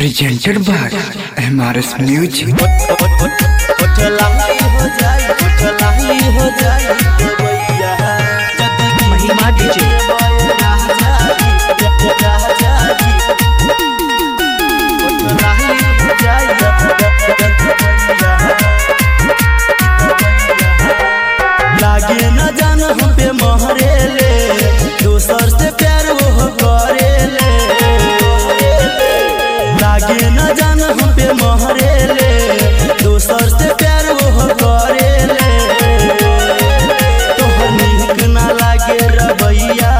presented by MRS Music. महिमा DJ लागे न जान हम पे महरे ले दोसर से प्यार वो करे ले लागे न जान हम पे महरे ले दोसर से प्यार वो करे ले तोहर नीक ना लागे रवैया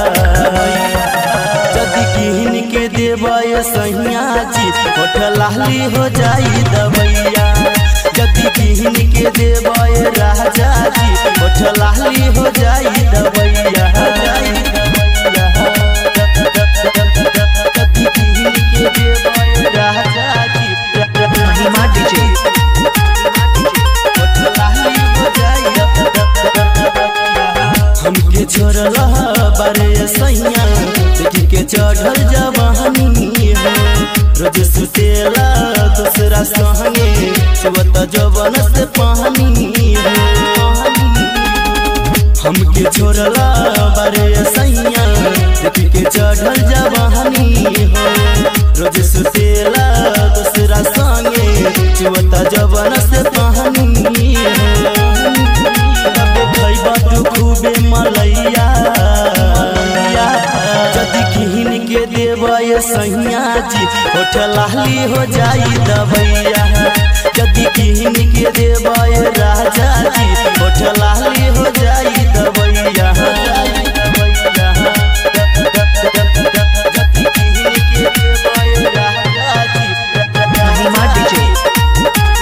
जदि किहन के देवय सैया जी होठ लाली हो जाई दवैया जदि किहन के देवय राजा जी होठ लाली हो जाई दवैया जदि किहन के देवय राजा जी महिमा डीजे होठ लाली हो जाई हमके छोड़ला बारे सैया देखी के चढ़ल जवानी है रोज सुतेला दूसरा संगे सुबत जवन से पानी है हमके छोड़ला बारे सैया देखी के चढ़ल जवानी है रोज सुतेला दूसरा संगे सुबत जवन से पानी है खैबा तू खूबे मलैया जदि किहन के देवय सैया जी होठ लाली हो जाई दवैया जदि किहन के देवय राजा जी होठ लाली हो जाई दवैया जदि किहन के देवय राजा जी महिमा डीजे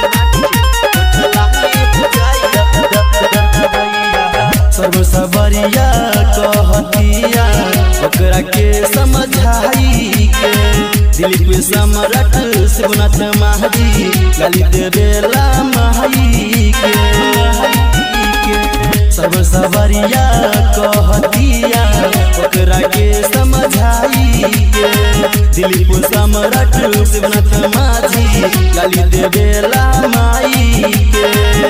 सर्व सबरिया कहतिया ओकरा के समझाई के दिलीप सम्राट शिवनाथ महाजी ललित बेला माई के सर्व सबरिया कहतिया ओकरा के समझाई के दिलीप सम्राट शिवनाथ माझी ललित बेला माई के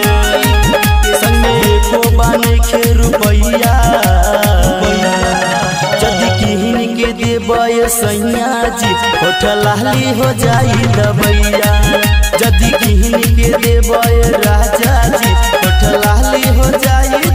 संगे को बाने के रुपैया जदि किहन के देवय सैया जी होठ लाली हो जाई दबैया जदि किहन के देवय राजा जी होठ लाली हो जाई